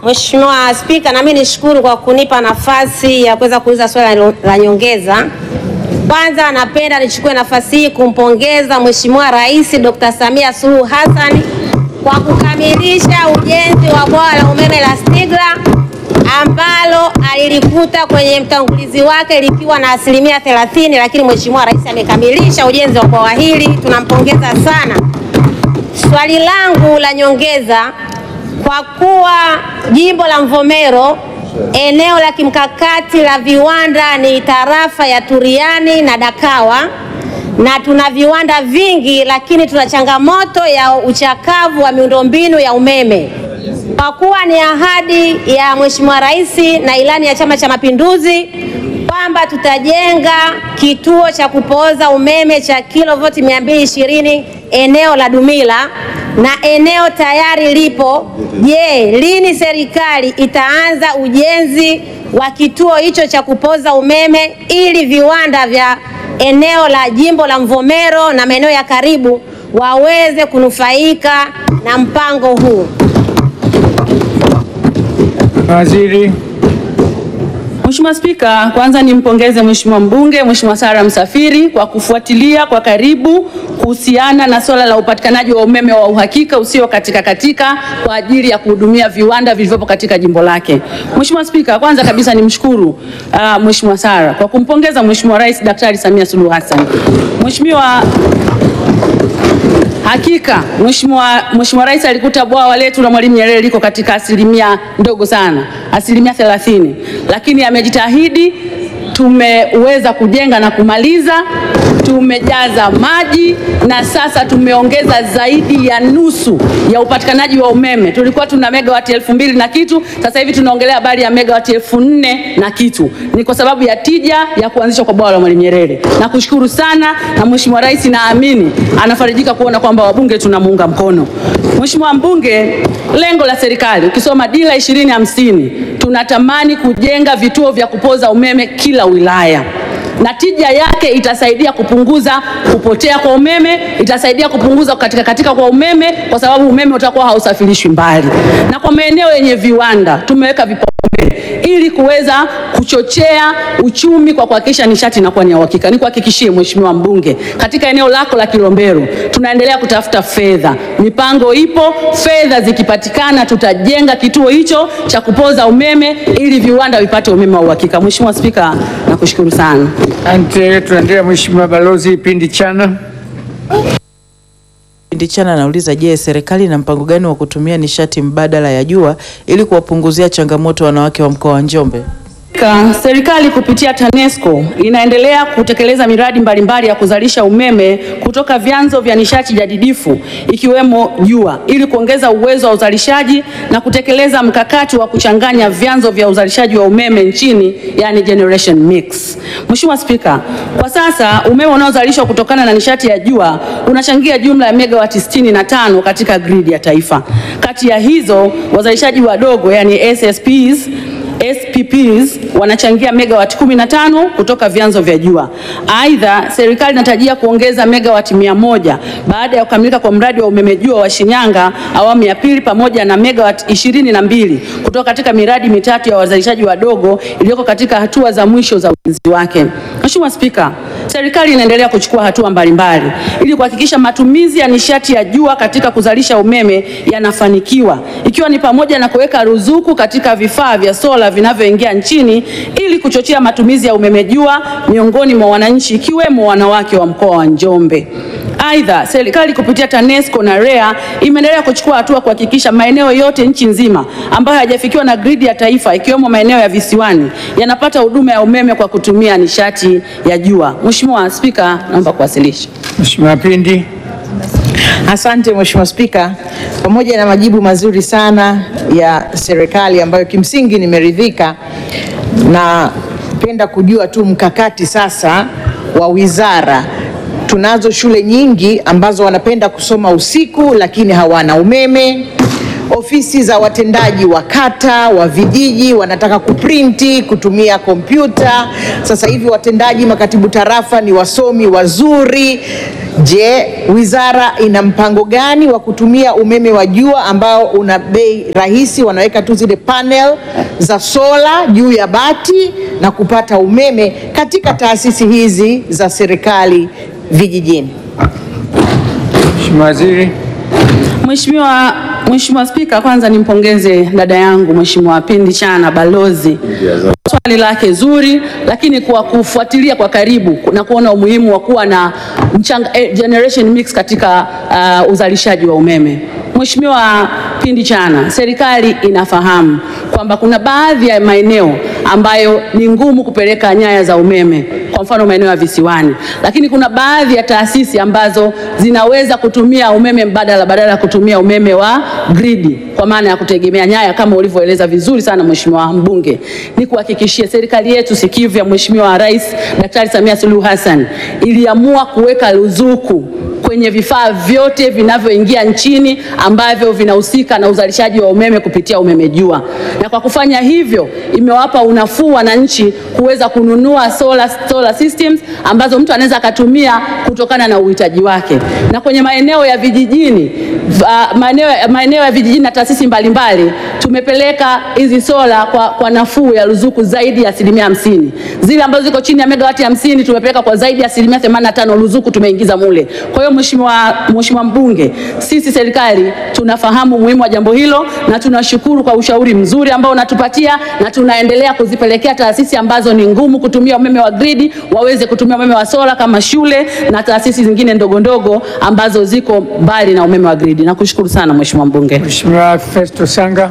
Mheshimiwa Spika, nami nishukuru kwa kunipa nafasi ya kuweza kuuliza swali la- la nyongeza. Kwanza napenda nichukue nafasi hii kumpongeza Mheshimiwa Rais Dr. Samia Suluhu Hassan kwa kukamilisha ujenzi wa bwawa la umeme la Stigla ambalo alilikuta kwenye mtangulizi wake likiwa na asilimia 30, lakini Mheshimiwa Rais amekamilisha ujenzi wa bwawa hili, tunampongeza sana. Swali langu la nyongeza, kwa kuwa jimbo la Mvomero eneo la kimkakati la viwanda ni tarafa ya Turiani na Dakawa, na tuna viwanda vingi, lakini tuna changamoto ya uchakavu wa miundombinu ya umeme. Kwa kuwa ni ahadi ya Mheshimiwa Rais na ilani ya Chama cha Mapinduzi kwamba tutajenga kituo cha kupooza umeme cha kilovoti 220 eneo la Dumila na eneo tayari lipo. Je, lini serikali itaanza ujenzi wa kituo hicho cha kupooza umeme ili viwanda vya eneo la jimbo la Mvomero na maeneo ya karibu waweze kunufaika na mpango huu? Waziri. Mheshimiwa Spika, kwanza nimpongeze Mheshimiwa mbunge Mheshimiwa Sara Msafiri kwa kufuatilia kwa karibu kuhusiana na swala la upatikanaji wa umeme wa uhakika usio katika katika kwa ajili ya kuhudumia viwanda vilivyopo katika jimbo lake. Mheshimiwa Spika, kwanza kabisa nimshukuru uh, Mheshimiwa Sara kwa kumpongeza Mheshimiwa Rais Daktari Samia Suluhu Hassan. Mheshimiwa Hakika Mheshimiwa Mheshimiwa Rais alikuta bwawa letu la Mwalimu Nyerere liko katika asilimia ndogo sana, asilimia 30, lakini amejitahidi. Tumeweza kujenga na kumaliza, tumejaza maji na sasa tumeongeza zaidi ya nusu ya upatikanaji wa umeme. Tulikuwa tuna megawati elfu mbili na kitu, sasa hivi tunaongelea habari ya megawati elfu nne na kitu. Ni kwa sababu ya tija ya kuanzishwa kwa bwawa la Mwalimu Nyerere. Nakushukuru sana na Mheshimiwa Rais naamini anafarijika kuona kwamba wabunge tunamuunga mkono. Mheshimiwa mbunge, lengo la serikali ukisoma dira 2050 tunatamani kujenga vituo vya kupoza umeme kila wilaya na tija yake itasaidia kupunguza kupotea kwa umeme, itasaidia kupunguza katika katika kwa umeme, kwa sababu umeme utakuwa hausafirishwi mbali. Na kwa maeneo yenye viwanda tumeweka vipaumbele ili kuweza kuchochea uchumi kwa kuhakikisha nishati inakuwa ni ya uhakika. Nikuhakikishie Mheshimiwa mbunge, katika eneo lako la Kilombero tunaendelea kutafuta fedha, mipango ipo, fedha zikipatikana tutajenga kituo hicho cha kupoza umeme ili viwanda vipate umeme wa uhakika. Mheshimiwa Spika, nakushukuru sana. Asante. Tunaendelea Mheshimiwa Balozi Pindi Chana. Pindi Chana anauliza, je, serikali ina mpango gani wa kutumia nishati mbadala ya jua ili kuwapunguzia changamoto wanawake wa mkoa wa Njombe? Ka- Serikali kupitia TANESCO inaendelea kutekeleza miradi mbalimbali ya kuzalisha umeme kutoka vyanzo vya nishati jadidifu ikiwemo jua ili kuongeza uwezo wa uzalishaji na kutekeleza mkakati wa kuchanganya vyanzo vya uzalishaji wa umeme nchini yani generation mix. Mheshimiwa Spika, kwa sasa umeme unaozalishwa kutokana na nishati ya jua unachangia jumla ya megawati 65 katika gridi ya taifa. Kati ya hizo wazalishaji wadogo yani SSPs SPPs wanachangia megawati 15 kutoka vyanzo vya jua. Aidha, serikali inatarajia kuongeza megawati 100 baada ya kukamilika kwa mradi wa umeme jua wa Shinyanga awamu ya pili pamoja na megawati 22 kutoka katika miradi mitatu ya wazalishaji wadogo iliyoko katika hatua za mwisho za ujenzi wake. Mheshimiwa Spika, serikali inaendelea kuchukua hatua mbalimbali ili kuhakikisha matumizi ya nishati ya jua katika kuzalisha umeme yanafanikiwa ikiwa ni pamoja na kuweka ruzuku katika vifaa vya sola vinavyoingia nchini ili kuchochea matumizi ya umeme jua miongoni mwa wananchi ikiwemo wanawake wa mkoa wa Njombe. Aidha, serikali kupitia TANESCO na REA imeendelea kuchukua hatua kuhakikisha maeneo yote nchi nzima ambayo hayajafikiwa na gridi ya taifa ikiwemo maeneo ya visiwani yanapata huduma ya umeme kwa kutumia nishati ya jua. Mheshimiwa Spika, naomba kuwasilisha. Mheshimiwa Pindi. Asante Mheshimiwa Spika, pamoja na majibu mazuri sana ya serikali ambayo kimsingi nimeridhika, na penda kujua tu mkakati sasa wa wizara. Tunazo shule nyingi ambazo wanapenda kusoma usiku lakini hawana umeme. ofisi za watendaji wa kata, wa vijiji wanataka kuprinti, kutumia kompyuta. Sasa hivi watendaji makatibu tarafa ni wasomi wazuri. Je, wizara ina mpango gani wa kutumia umeme wa jua ambao una bei rahisi? Wanaweka tu zile panel za sola juu ya bati na kupata umeme katika taasisi hizi za serikali vijijini. Mheshimiwa Waziri. Mheshimiwa Mheshimiwa Spika, kwanza nimpongeze dada yangu Mheshimiwa Pindi Chana balozi swali lake zuri, lakini kwa kufuatilia kwa karibu na kuona umuhimu wa kuwa na mchanga, eh, generation mix katika uh, uzalishaji wa umeme. Mheshimiwa Pindi Chana, serikali inafahamu kwamba kuna baadhi ya maeneo ambayo ni ngumu kupeleka nyaya za umeme, kwa mfano maeneo ya visiwani, lakini kuna baadhi ya taasisi ambazo zinaweza kutumia umeme mbadala badala ya kutumia umeme wa gridi, kwa maana ya kutegemea nyaya kama ulivyoeleza vizuri sana Mheshimiwa mbunge. Ni kuhakikishia serikali yetu sikivu ya Mheshimiwa Rais Daktari Samia Suluhu Hassan iliamua kuweka ruzuku kwenye vifaa vyote vinavyoingia nchini ambavyo vinahusika na uzalishaji wa umeme kupitia umeme jua, na kwa kufanya hivyo imewapa unafuu wananchi kuweza kununua solar, solar systems ambazo mtu anaweza akatumia kutokana na uhitaji wake. Na kwenye maeneo ya vijijini uh, maeneo, maeneo ya vijijini na taasisi mbalimbali tumepeleka hizi sola kwa, kwa nafuu ya ruzuku zaidi ya asilimia hamsini. Zile ambazo ziko chini ya megawati hamsini tumepeleka kwa zaidi ya asilimia 85 ruzuku tumeingiza mule. Kwa hiyo Mheshimiwa Mheshimiwa mbunge, sisi serikali tunafahamu umuhimu wa jambo hilo na tunashukuru kwa ushauri mzuri ambao unatupatia na tunaendelea kuzipelekea taasisi ambazo ni ngumu kutumia umeme wa gridi waweze kutumia umeme wa sola kama shule na taasisi zingine ndogo ndogo ambazo ziko mbali na umeme wa gridi. Nakushukuru sana Mheshimiwa mbunge. Mheshimiwa Festo Sanga.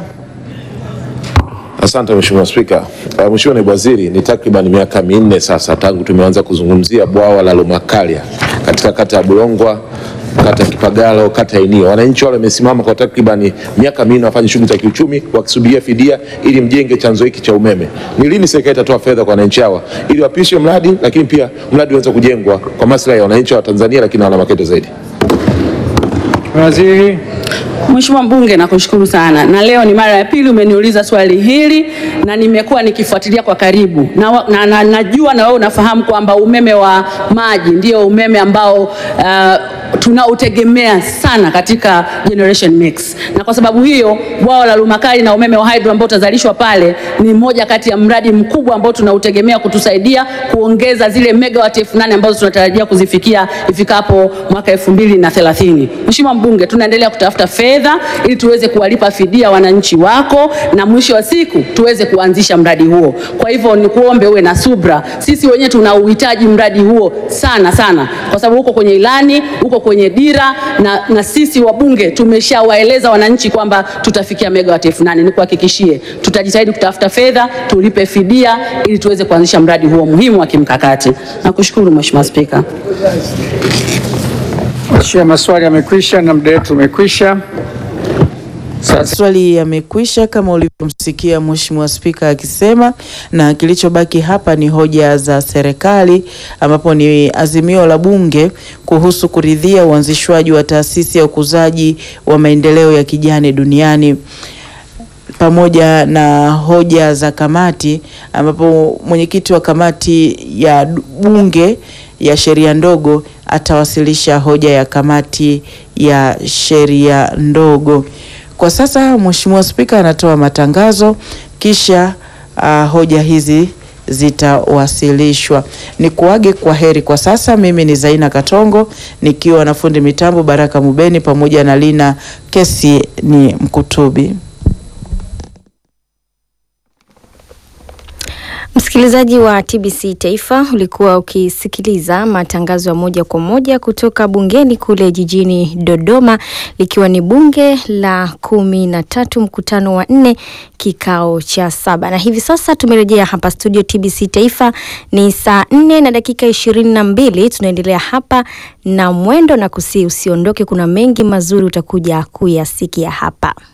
Asante Mheshimiwa Spika. Uh, Mheshimiwa Naibu Waziri, ni takriban miaka minne sasa tangu tumeanza kuzungumzia bwawa la Lumakalya katika kata ya Bulongwa, kata ya Kipagalo, kata ya Inio. Wananchi wale wamesimama kwa takriban miaka minne wafanye shughuli za kiuchumi wakisubiria fidia ili mjenge chanzo hiki cha umeme. Ni lini serikali itatoa fedha kwa wananchi hawa ili wapishe mradi, lakini pia mradi uweze kujengwa kwa maslahi ya wananchi wa Tanzania, lakini na wana Makete zaidi? Mheshimiwa Waziri. Mheshimiwa mbunge, nakushukuru sana, na leo ni mara ya pili umeniuliza swali hili na nimekuwa nikifuatilia kwa karibu na, wa- na, na, najua na wewe unafahamu kwamba umeme wa maji ndio umeme ambao uh, tunautegemea sana katika generation mix, na kwa sababu hiyo bwawa la Lumakali na umeme wa hydro ambao utazalishwa pale ni moja kati ya mradi mkubwa ambao tunautegemea kutusaidia kuongeza zile megawati elfu nane ambazo tunatarajia kuzifikia ifikapo mwaka elfu mbili na thelathini. Mheshimiwa mbunge, tunaendelea kutafuta fedha ili tuweze kuwalipa fidia wananchi wako na mwisho wa siku tuweze kuanzisha mradi huo. Kwa hivyo nikuombe uwe na subra, sisi wenyewe tuna uhitaji mradi huo sana sana, kwa sababu uko kwenye ilani, uko kwenye dira na, na sisi wabunge tumeshawaeleza wananchi kwamba tutafikia megawati elfu nane. Nikuhakikishie tutajitahidi kutafuta fedha tulipe fidia ili tuweze kuanzisha mradi huo muhimu wa kimkakati. Nakushukuru Mheshimiwa Spika. Mheshimiwa, maswali yamekwisha na muda wetu umekwisha. Sasa Maswali yamekwisha kama ulivyomsikia Mheshimiwa Spika akisema, na kilichobaki hapa ni hoja za serikali, ambapo ni azimio la Bunge kuhusu kuridhia uanzishwaji wa taasisi ya ukuzaji wa maendeleo ya kijani duniani pamoja na hoja za kamati, ambapo mwenyekiti wa kamati ya du- bunge ya sheria ndogo atawasilisha hoja ya kamati ya sheria ndogo. Kwa sasa Mheshimiwa Spika anatoa matangazo kisha uh, hoja hizi zitawasilishwa. Ni kuage kwa heri kwa sasa. Mimi ni Zaina Katongo nikiwa na fundi mitambo Baraka Mubeni pamoja na Lina Kesi ni Mkutubi. Msikilizaji wa TBC Taifa, ulikuwa ukisikiliza matangazo ya moja kwa moja kutoka bungeni kule jijini Dodoma, likiwa ni bunge la kumi na tatu mkutano wa nne kikao cha saba, na hivi sasa tumerejea hapa studio TBC Taifa. Ni saa nne na dakika ishirini na mbili. Tunaendelea hapa na mwendo na kusi, usiondoke, kuna mengi mazuri utakuja kuyasikia hapa.